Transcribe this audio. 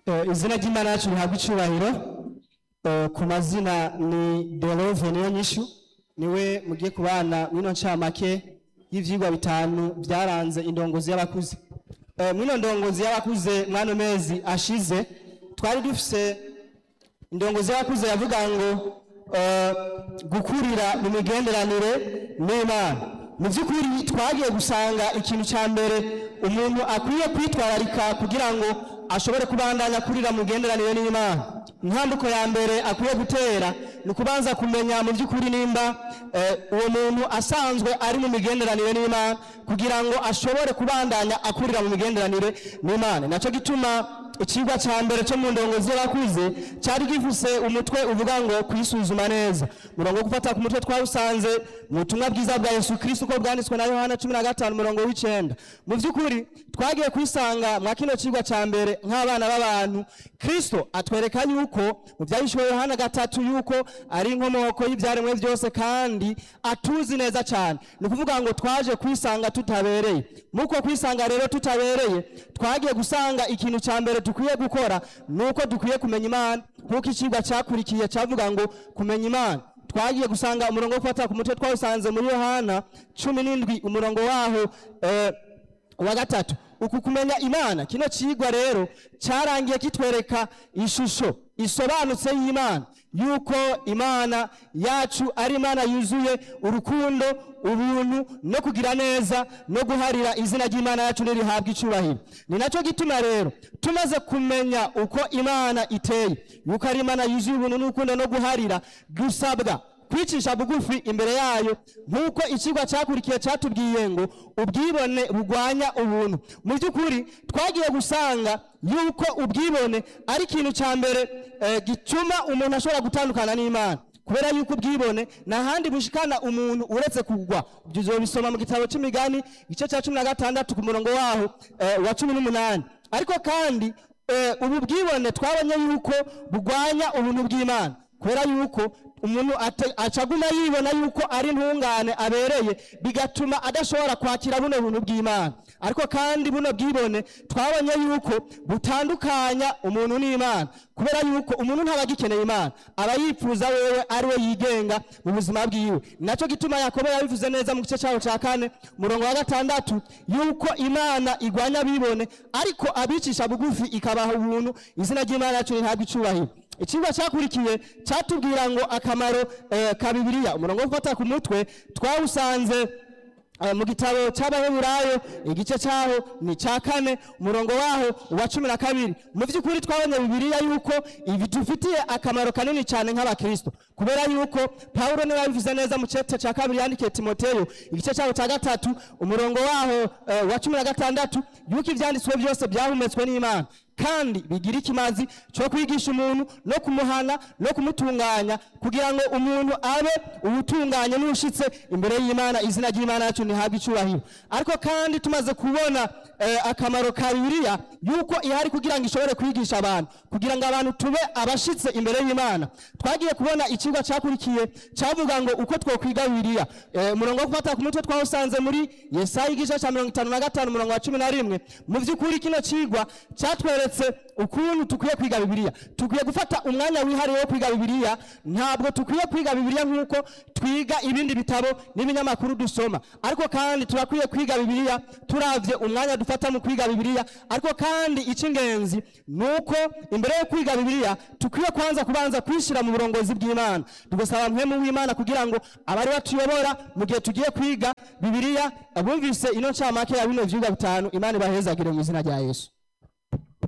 Eh, izina ry'imana yacu rihabwa icyubahiro Eh, ku mazina ni delove niyo nyishu niwe mugiye kubana mwino ncamake y'ivyigwa bitanu byaranze indongozi y'abakuze Eh, mwino ndongozi y'abakuze mwano mezi ashize twari dufise indongozi y'abakuze yavuga ngo eh, gukurira mu migenderanire n'imana mu by'ukuri twagiye gusanga ikintu cya mbere umuntu akwiye kwitwararika kugira ngo ashobore kubandanya kurira mu migenderanire n'imana intambuko ya mbere akwiye gutera ni ukubanza kumenya mu by'ukuri nimba eh, uwo muntu asanzwe ari mu migenderanire n'imana kugira ngo ashobore kubandanya akurira mu migenderanire n'imana nacyo gituma ikigwa cya mbere cyo mu ndongozi y'abakuze cyari gifuse umutwe uvuga ngo kwisuzuma neza murongo wo gufata ku mutwe twawusanze mu butumwa bwiza bwa yesu kirisito uko bwanditswe na yohana cumi na gatanu umurongo w'icyenda mu by'ukuri twagiye kwisanga mwa kino kigwa cya mbere nk'abana b'abantu kirisito atwereka yuko mu byahishwe yohana gatatu yuko ari inkomoko y'ibyaremwe byose kandi atuzi neza cyane ni ukuvuga ngo twaje kwisanga tutabereye muko kwisanga rero tutabereye twagiye gusanga ikintu cya mbere dukwiye gukora ni uko dukwiye kumenya imana nk'uko ikigwa cyakurikiye cyavuga ngo kumenya imana twagiye gusanga umurongo wo gufata ku mutwe twawusanze muri yohana cumi n'indwi umurongo waho eh, wa gatatu uku kumenya imana kino kigwa rero cyarangiye kitwereka ishusho isobanutse y'imana yuko imana yacu ari imana yuzuye urukundo ubuntu no kugira neza no guharira izina ry'imana yacu nirihabwa icyubahiro ni nacyo gituma rero tumaze kumenya uko imana iteye yuko ari imana yuzuye ubuntu n'urukundo no guharira dusabwa kwicisha bugufi imbere yayo nk'uko ikigwa cyakurikiye cyatubwiye ngo ubwibone bugwanya ubuntu mu by'ukuri twagiye gusanga yuko ubwibone ari ikintu cya mbere eh, gituma umuntu ashobora gutandukana n'imana kubera yuko ubwibone nta handi bushikana umuntu uretse kugwa ibyo bisoma mu gitabo cy'imigani igice cya cumi na gatandatu ku murongo waho eh, wa cumi n'umunani ariko kandi eh, ubu bwibone twabonye yuko bugwanya ubuntu bw'imana kubera yuko umuntu ate- acaguma yibona yuko ari intungane abereye bigatuma adashobora kwakira buno buntu bw'imana ariko kandi buno bwibone twabonye yuko butandukanya umuntu n'imana kubera yuko umuntu ntaba agikeneye imana aba yifuza wewe ari we yigenga mu buzima bwiwe ni nacyo gituma yakobo yabivuze neza mu gice cyaho cya kane umurongo wa gatandatu yuko imana igwanya abibone ariko abicisha bugufi ikabaha ubuntu izina ry'imana yacu ntihabwe icyubahiro ikigwa cyakurikiye cyatubwira ngo akamaro eh, ka bibiliya umurongo wo gufata ku mutwe twawusanze eh, mu gitabo cy'abaheburayo igice cyaho ni cya kane umurongo waho wa cumi na kabiri mu by'ukuri twabonye bibiliya yuko ibi dufitiye akamaro kanini cyane nk'abakristo kubera yuko pawulo niwe yabivuze neza mu cyete cya kabiri yandikiye timoteyo igice cyaho cya gatatu umurongo waho eh, wa cumi na gatandatu yuko ibyanditswe byose byahumetswe n'imana kandi bigira ikimazi cyo kwigisha umuntu no kumuhana no kumutunganya kugira ngo umuntu abe ubutunganye n'ushitse imbere y'imana izina ry'imana yacu ntihabwe icyubahiro ariko kandi tumaze kubona eh, akamaro ka bibiliya yuko ihari kugira ngo ishobore kwigisha abantu kugira ngo abantu tube abashitse imbere y'imana twagiye kubona ikigo cyakurikiye cyavuga ngo uko twokwiga bibiliya Eh, umurongo wo gufata ku mutwe twawusanze muri yesaya igice cya mirongo itanu na gatanu umurongo wa cumi na rimwe mu by'ukuri kino kigwa cyatweretse ukuntu tukwiye kwiga bibiliya tukwiye gufata umwanya wihariye wo kwiga bibiliya ntabwo tukwiye kwiga bibiliya nk'uko twiga ibindi bitabo n'ibinyamakuru dusoma ariko kandi turakwiye kwiga bibiliya turavye umwanya dufata mu kwiga bibiliya ariko kandi icy'ingenzi ni uko imbere yo kwiga bibiliya tukwiye kwanza kubanza kwishyira mu burongozi bw'imana tugasaba mpemu w'imana kugira ngo abari batuyobora mu gihe tugiye kwiga bibiliya bumvise ino ncamake ya bino vyigwa bitanu imana ibahezagire mu izina rya yesu